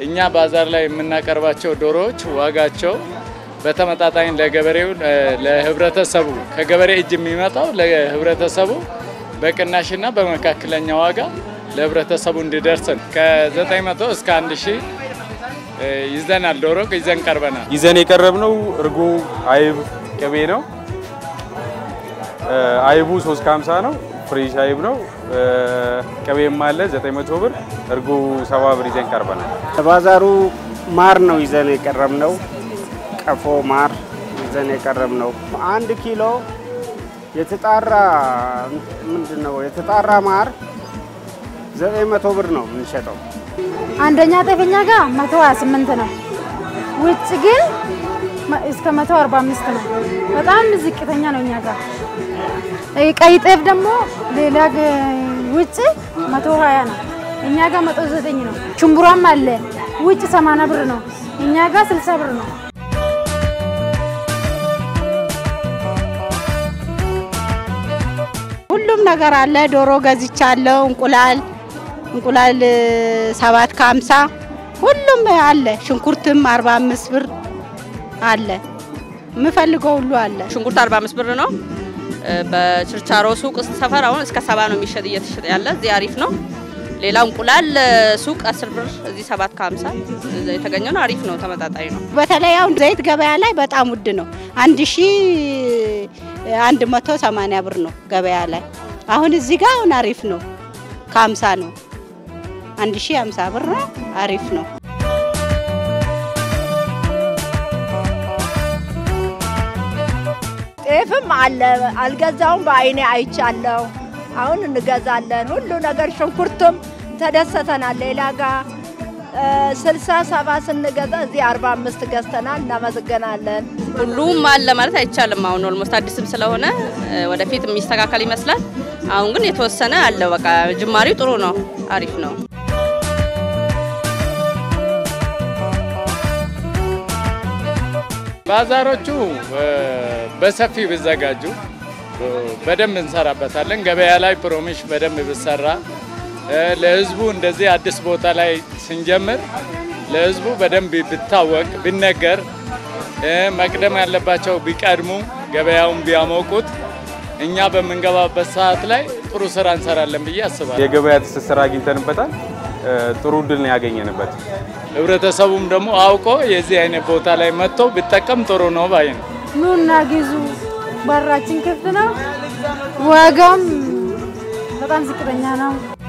እኛ ባዛር ላይ የምናቀርባቸው ዶሮዎች ዋጋቸው በተመጣጣኝ ለገበሬው ለህብረተሰቡ ከገበሬ እጅ የሚመጣው ለህብረተሰቡ በቅናሽና በመካከለኛ ዋጋ ለህብረተሰቡ እንዲደርስ ከ900 እስከ 1000 ይዘናል። ዶሮ ይዘን ቀርበናል። ይዘን የቀረብነው እርጎ፣ አይብ፣ ቅቤ ነው። አይቡ 350 ነው። ፍሬሽ አይብ ነው። ቅቤም አለ 900 ብር፣ እርጎ 70 ብር ይዘን ቀርበናል። ባዛሩ ማር ነው ይዘን የቀረብነው። ቀፎ ማር ይዘን የቀረብነው አንድ ኪሎ የተጣራ ምንድን ነው የተጣራ ማር 900 ብር ነው የምንሸጠው። አንደኛ ጤፈኛ ጋር 128 ነው። ውጭ ግን እስከ 145 ነው። በጣም ዝቅተኛ ነው እኛ ጋር። ቀይ ጤፍ ደግሞ ሌላ ውጭ 120 ነው። እኛ ጋር 109 ነው። ሽምቡራም አለ ውጭ 80 ብር ነው። እኛ ጋር 60 ብር ነው። ሁሉም ነገር አለ። ዶሮ ገዝቻለሁ። እንቁላል እንቁላል ሰባት ከሀምሳ ሁሉም አለ። ሽንኩርትም 45 ብር አለ። የምፈልገው ሁሉ አለ። ሽንኩርት 45 ብር ነው። በችርቻሮ ሱቅ ሰፈር አሁን እስከ ሰባ ነው የሚሸጥ እየተሸጠ ያለ እዚህ አሪፍ ነው። ሌላ እንቁላል ሱቅ 10 ብር እዚህ 7 ከ50 የተገኘ ነው። አሪፍ ነው፣ ተመጣጣኝ ነው። በተለይ አሁን ዘይት ገበያ ላይ በጣም ውድ ነው። አንድ ሺ አንድ መቶ ሰማንያ ብር ነው ገበያ ላይ። አሁን እዚህ ጋር አሁን አሪፍ ነው፣ ከ50 ነው። አንድ ሺ 50 ብር ነው፣ አሪፍ ነው። ጤፍም አለ አልገዛውም፣ በአይኔ አይቻለሁ። አሁን እንገዛለን። ሁሉ ነገር ሽንኩርትም ተደሰተናል። ሌላ ጋር ስልሳ ሰባ ስንገዛ እዚህ አርባ አምስት ገዝተናል። እናመሰግናለን። ሁሉም አለ ማለት አይቻልም። አሁን ኦልሞስት አዲስም ስለሆነ ወደፊት የሚስተካከል ይመስላል። አሁን ግን የተወሰነ አለ። በቃ ጅማሬው ጥሩ ነው፣ አሪፍ ነው። ባዛሮቹ በሰፊው ቢዘጋጁ በደንብ እንሰራበታለን። ገበያ ላይ ፕሮሚሽ በደንብ ብሰራ ለህዝቡ እንደዚህ አዲስ ቦታ ላይ ስንጀምር ለህዝቡ በደንብ ቢታወቅ ቢነገር፣ መቅደም ያለባቸው ቢቀድሙ፣ ገበያውን ቢያሞቁት እኛ በምንገባበት ሰዓት ላይ ጥሩ ስራ እንሰራለን ብዬ አስባለሁ። የገበያ ትስስር አግኝተንበታል። ጥሩ እድል ነው ያገኘንበት። ህብረተሰቡም ደግሞ አውቆ የዚህ አይነት ቦታ ላይ መጥቶ ቢጠቀም ጥሩ ነው ባይ ነው። ኑና ግዙ። በራችን ክፍት ነው። ዋጋም በጣም ዝቅተኛ ነው።